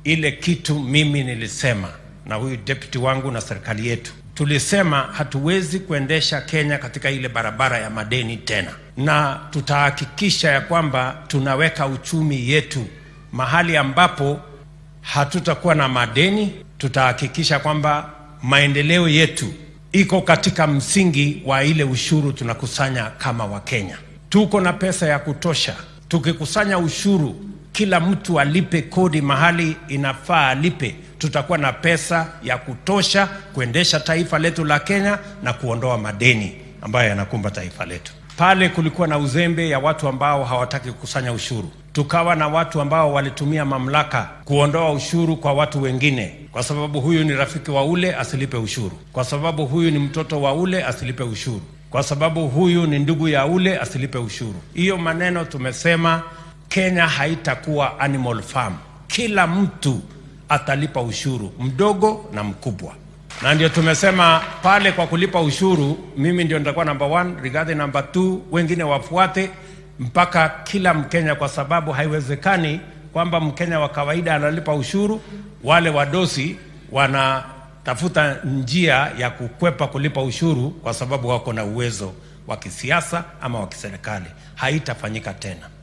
ile kitu mimi nilisema na huyu deputy wangu na serikali yetu tulisema hatuwezi kuendesha Kenya katika ile barabara ya madeni tena, na tutahakikisha ya kwamba tunaweka uchumi yetu mahali ambapo hatutakuwa na madeni. Tutahakikisha kwamba maendeleo yetu iko katika msingi wa ile ushuru tunakusanya kama Wakenya. Tuko na pesa ya kutosha. Tukikusanya ushuru, kila mtu alipe kodi mahali inafaa alipe, tutakuwa na pesa ya kutosha kuendesha taifa letu la Kenya na kuondoa madeni ambayo yanakumba taifa letu. Pale kulikuwa na uzembe ya watu ambao hawataki kukusanya ushuru, tukawa na watu ambao walitumia mamlaka kuondoa ushuru kwa watu wengine, kwa sababu huyu ni rafiki wa ule asilipe ushuru, kwa sababu huyu ni mtoto wa ule asilipe ushuru, kwa sababu huyu ni ndugu ya ule asilipe ushuru. Hiyo maneno tumesema Kenya haitakuwa animal farm, kila mtu atalipa ushuru, mdogo na mkubwa na ndio tumesema pale kwa kulipa ushuru, mimi ndio nitakuwa number one, Rigathi number two, wengine wafuate mpaka kila Mkenya, kwa sababu haiwezekani kwamba Mkenya wa kawaida analipa ushuru, wale wadosi wanatafuta njia ya kukwepa kulipa ushuru kwa sababu wako na uwezo wa kisiasa ama wa kiserikali. Haitafanyika tena.